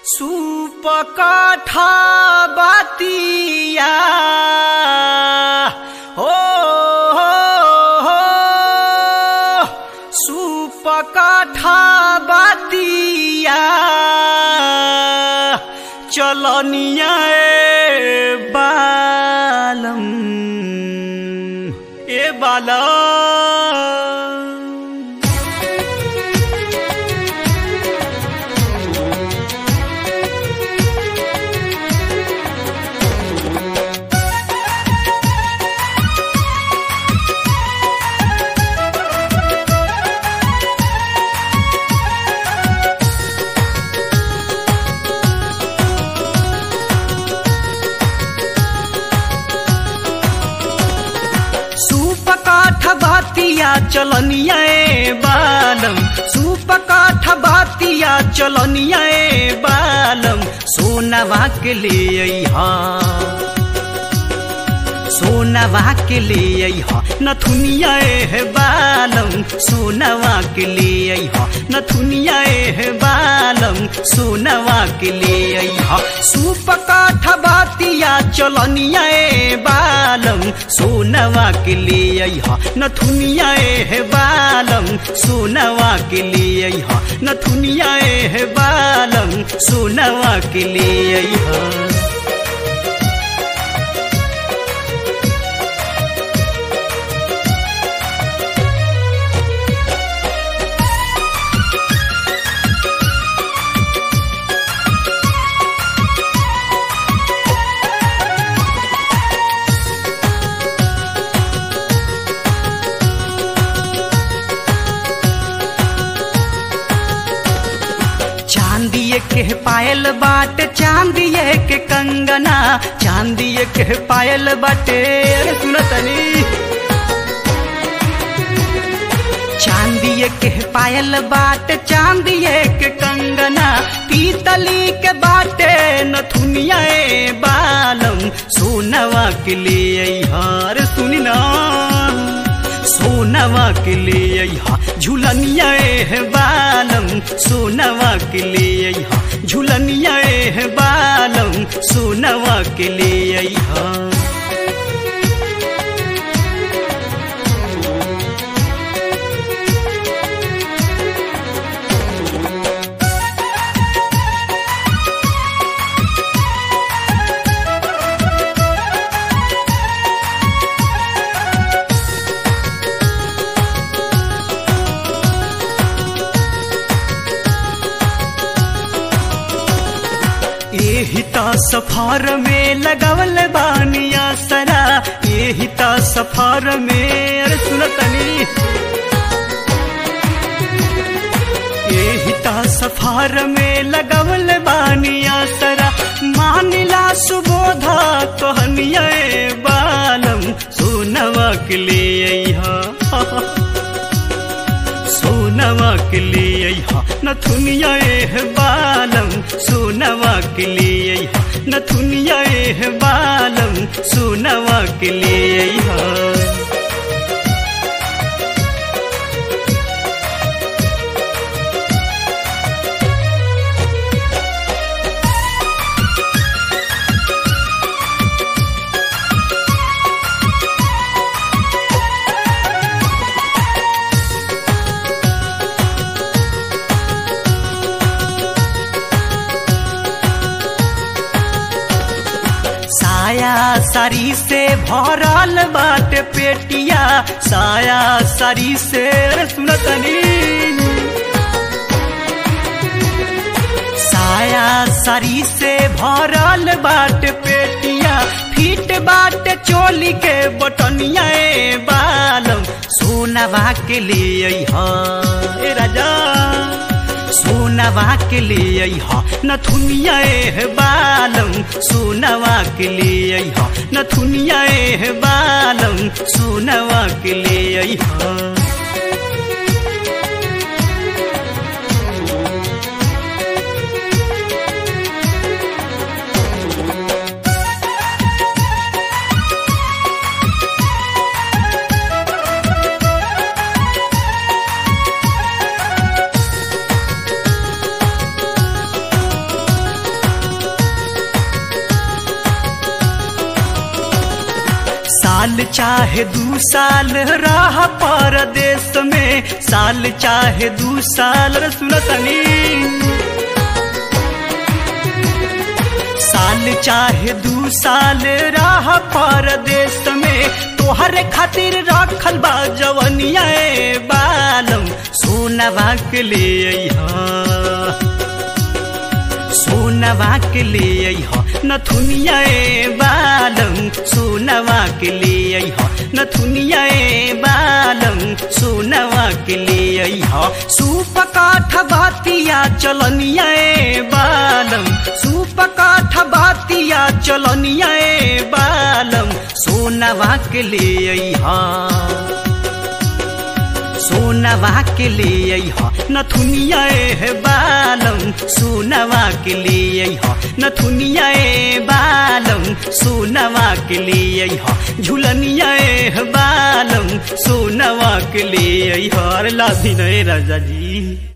सुपकाठा बातिया हो हो हो सुपकाठा बातिया चलनिया ए बालम ए बालम सुपकाठ बातिया चलनिया ए बालम सुपकाठ बातिया चलनिया ए बालम सोनवा के ले अइहा सोनवा के ले अइहा नथुनिया ए बालम सोनवा के ले अइहा नथुनिया ए बालम सोनवा के ले अइहा सुपकाठ बातिया चलनिया ए बालम सोनवा के ले अइहा नथुनिया ए बालम सोनवा के ले अइहा नथुनिया ए बालम सोनवा के ले अइहा चांदिए के पायल बाट चांदिए के कंगना चांदिए के पायल बाटे अरे सुनो तनी चांदिए के पायल बाट चांदिए के कंगना पीतली के बाटे नथुनिया ए बालम सोनवा के ले हार सुनी ना सोनवा के ले अइहा झुलनिया ए बालम सोनवा के ले अइहा झुलनिया ए बालम सोनवा के ले अइहा एही ता सफार में लगवल बानिया सरा एही ता सफार में अरे सुनतनी एही ता सफार में लगवल बानिया सरा मानिला सुबोधा कहनिया ए बालम सोनवा के ले अइहा सोनवा के ले अइहा नथुनिया ए बालम सोनवा के ले अइहा नथुनिया ए बालम सोनवा के ले अइहा साया सारी से भरल बाट पेटिया साया सारी से अरे सुनतनी साया सारी से भरल बाट पेटिया फीट बाट चोली के बटनिया ए बालम सोनवा के ले अइहा ए राजा सोनवा के ले अइहा नथुनिया ए बालम सोनवा के ले अइहा नथुनिया ए बालम सोनवा के ले अइहा साल चाहे दू साल रह परदेश में साल चाहे दू साल रे सुनो तनी साल चाहे दू साल रह परदेश में तोहरे खातिर रखल बा जवनिया ए बालम सोनवा के ले अइहा सोनवा के ले अइह नथुनिया ए बालम सोनवा के ले अइह नथुनिया ए बालम सोनवा के ले अइह सूप काठ बातिया चलनिया ए बालम सूप काठ बातिया चलनिया ए बालम सोनवा के ले अइह सोनवा के ले अइह नथुनिया ए बालम सोनवा के ले अइह नथुनिया ए बालम सोनवा के ले अइह झुलनिया ए बालम सोनवा के ले अइह अरे लाधी नहीं राजा जी